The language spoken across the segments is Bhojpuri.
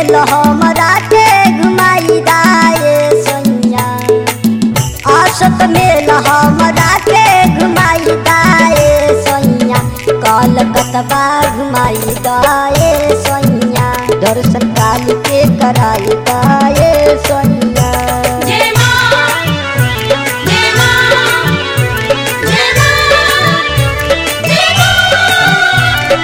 मेल हमरा के घुमाई दाए सैया आसत मेल हमरा के घुमाई दाए सैया कलकतबा घुमाई दाए सैया दर्शन काल के कराई दाए सैया जय मां जय मां जय मां जय मां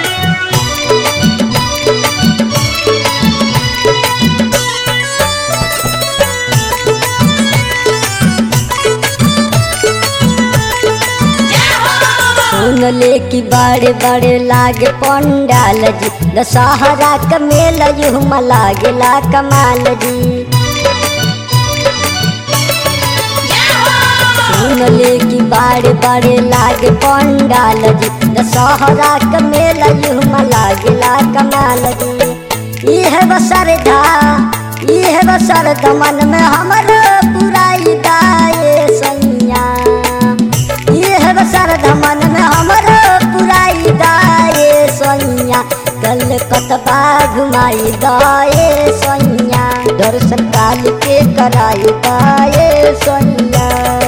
सुन ले कि बड़े बड़े लागे पंडाल जी दशहरा का मेला युमा लागेला कमाल जी सुन ले कि बड़े बड़े लागे पंडाल जी दशहरा का मेला युमा लागेला कमाल जी यह बसरधा यह बसरधा मन में हमर पुराई दाए सैया यह बसरधा मन में हमर पुराई दाए सैया कल कतबा घुमाई दाए सैया दर्शन काल के कराई दाए सैया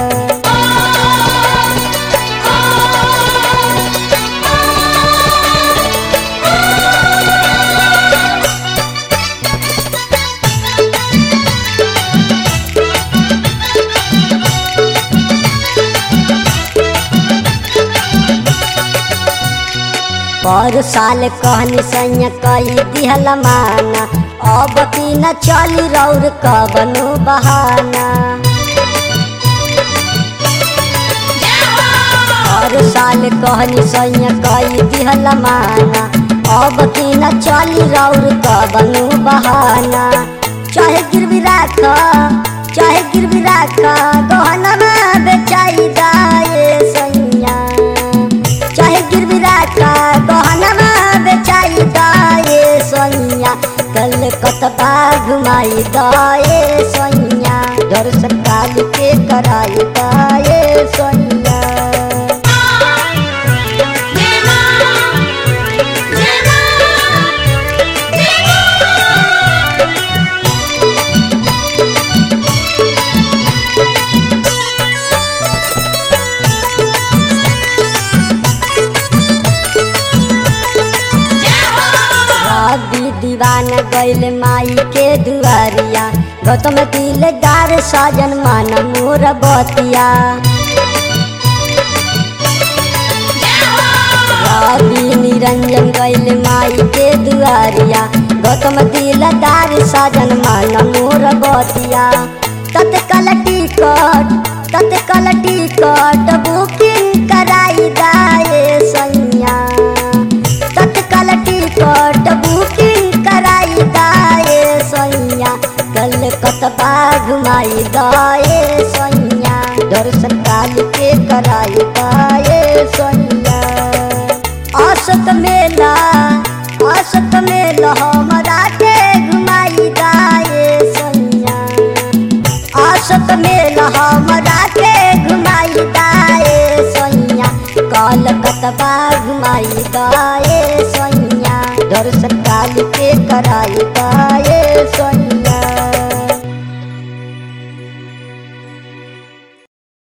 पर साल कहनी सैया कई दिहल माना अब की न चली रौर कबनो बहाना हर साल कहनी सैया कई दिहल माना अब की न चली रौर कबनो बहाना चाहे गिरवी राख चाहे गिरवी राख गहना में बेचाई दाए सैया चाहे गिरवी राखा गहना बेचाई दाए सैया कल कतबा घुमाई दाए सैया दर्शन काल के कराई दाए सैया जय मां जय मां जय मां रवि दीवाना गैल माई के दुआरिया गौतम दिलदार साजन मान मोर बतिया रवि निरंजन गैल माई के दुआरिया गौतम दिलदार साजन मान मोर बतिया तत्काल टिकट तत्काल टिकट बुकिंग कराई दाए सैया तत्काल टिकट बुकिंग कराई दाए सैया कल कतबा घुमाई दाए सैया दर्शन काल के कराई दाए सैया असत मेला असत मेला हमरा के घुमाई दाए सैया असत मेला हमरा के घुमाई दाए सैया कल कतबा घुमाई दाए सैया दर्शन काल के कराई दाए सैया